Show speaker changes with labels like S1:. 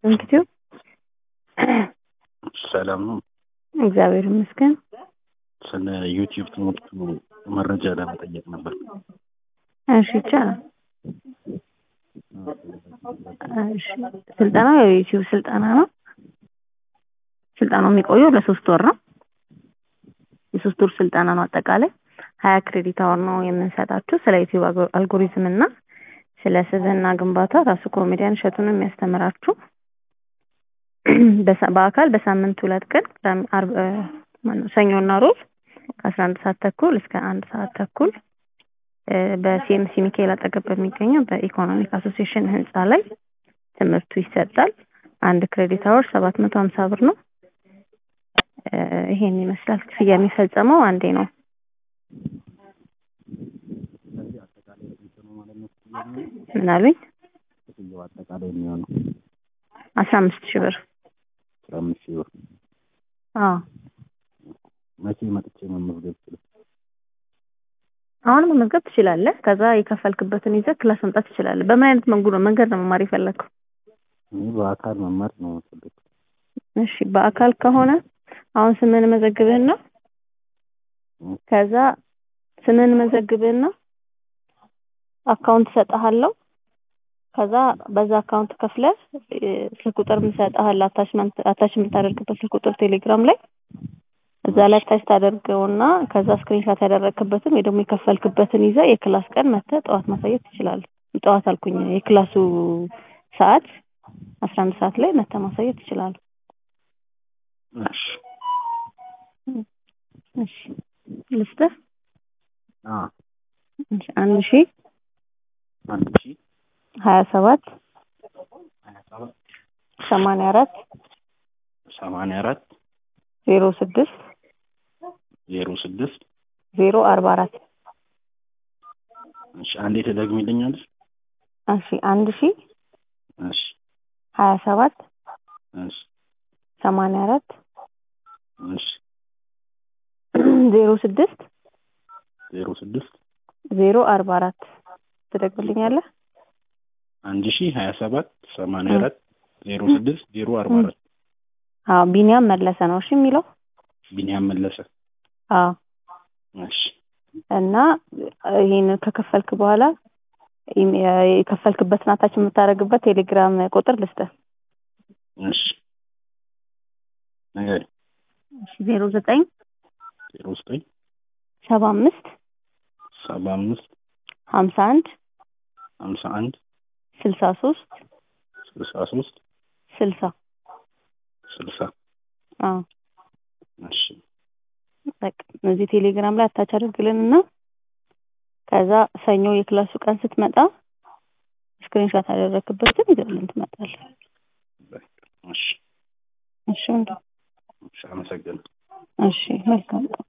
S1: እንግዲህ
S2: ሰላም ነው።
S1: እግዚአብሔር ይመስገን።
S2: ስለ ዩቲዩብ ትምህርቱ መረጃ ለመጠየቅ ነበር።
S1: እሺ ይቻላል። እሺ ስልጠናው የዩቲዩብ ስልጠና ነው። ስልጠናው የሚቆየው ለሶስት ወር ነው። የሶስት ወር ስልጠና ነው። አጠቃላይ ሀያ ክሬዲት አወር ነው የምንሰጣችሁ። ስለ ዩቲዩብ አልጎሪዝም እና ስለ ስብዕና ግንባታ ራሱ ኮሜዲያን እሸቱ ነው የሚያስተምራችሁ። በሳ- በአካል በሳምንት ሁለት ቀን ቅዳሜ፣ ዓርብ፣ እ፣ ማነው ሰኞና ሮብ ከአስራ አንድ ሰዓት ተኩል እስከ አንድ ሰዓት ተኩል እ፣ በሲኤምሲ ሚካኤል አጠገብ በሚገኘው በኢኮኖሚክ አሶሲዬሽን ህንፃ ላይ ትምህርቱ ይሰጣል። አንድ ክሬዲት አወር ሰባት መቶ ሀምሳ ብር ነው። እ፣ ይሄን ይመስላል። ክፍያ የሚፈጸመው አንዴ ነው።
S2: ስለዚህ አጠቃላይ ስንት ነው ማለት ነው? ክፍያ የሚሆነው?
S1: ምን አሉኝ?
S2: ክፍያው አጠቃላይ የሚሆነው
S1: አስራ አምስት ሺህ ብር።
S2: አስራ አምስት ሺህ ብር።
S1: አዎ
S2: መቼ መጥቼ መመዝገብ ይችላል?
S1: አሁን መመዝገብ ትችላለህ። ከዛ የከፈልክበትን ይዘህ ክላስ መምጣት ትችላለህ። በምን አይነት መንገድ ነው መንገድ ነው መማር የፈለግከው?
S2: እኔ በአካል መማር ነው የምፈልገው።
S1: እሺ በአካል ከሆነ አሁን ስምን መዘግብህና ከዛ ስምን መዘግብህና አካውንት እሰጥሃለሁ። ከዛ በዛ አካውንት ከፍለህ እ፣ ስልክ ቁጥር እሰጥሃለሁ። አታችመንት አታች የምታደርግበት ስልክ ቁጥር ቴሌግራም ላይ እዛ ላይ አታች ታደርገውና ከዛ ስክሪንሻት ያደረግክበትን ወይ ደግሞ የከፈልክበትን ይዘህ የክላስ ቀን መጥተህ ጠዋት ማሳየት ትችላለህ። ጠዋት አልኩኝ የክላሱ ሰዓት አስራ አንድ ሰዓት ላይ መጥተህ ማሳየት ትችላለህ።
S2: እሺ
S1: እሺ ልስጥህ።
S2: አ
S1: እሺ አንድ ሺ
S2: አንድ ሺህ
S1: ሀያ ሰባት
S2: ሀያ ሰባት
S1: ሰማንያ አራት
S2: ሰማንያ አራት
S1: ዜሮ ስድስት
S2: ዜሮ ስድስት
S1: ዜሮ አርባ አራት
S2: እሺ አንዴ ትደግሚልኛለሽ?
S1: እሺ አንድ ሺ
S2: እሺ
S1: ሀያ ሰባት
S2: እሺ
S1: ሰማንያ አራት
S2: እሺ
S1: ዜሮ ስድስት
S2: ዜሮ ስድስት
S1: ዜሮ አርባ አራት ትደግምልኛለህ?
S2: አንድ ሺህ ሀያ ሰባት ሰማንያ አራት ዜሮ ስድስት ዜሮ አርባ አራት
S1: አዎ ቢኒያም መለሰ ነው እሺ የሚለው
S2: ቢኒያም መለሰ።
S1: አዎ
S2: እሺ
S1: እና ይሄን ከከፈልክ በኋላ ኢሜ- የከፈልክበትን አታች የምታደርግበት ቴሌግራም ቁጥር ልስጥህ።
S2: እሺ ነገር
S1: ዜሮ ዘጠኝ
S2: ዜሮ ዘጠኝ
S1: ሰባ አምስት
S2: ሰባ አምስት
S1: ሀምሳ አንድ
S2: ሀምሳ አንድ
S1: ስልሳ ሶስት
S2: ስልሳ ሶስት
S1: ስልሳ
S2: ስልሳ
S1: አዎ
S2: እሺ
S1: በቃ እዚህ ቴሌግራም ላይ አታች አድርግልንና ከዛ ሰኞ የክላሱ ቀን ስትመጣ ስክሪንሾት ያደረክበትን ይዘልን ትመጣለህ።
S2: እሺ
S1: እሺ ወንድም፣
S2: እሺ አመሰግናለሁ።
S1: እሺ መልካም ቀን።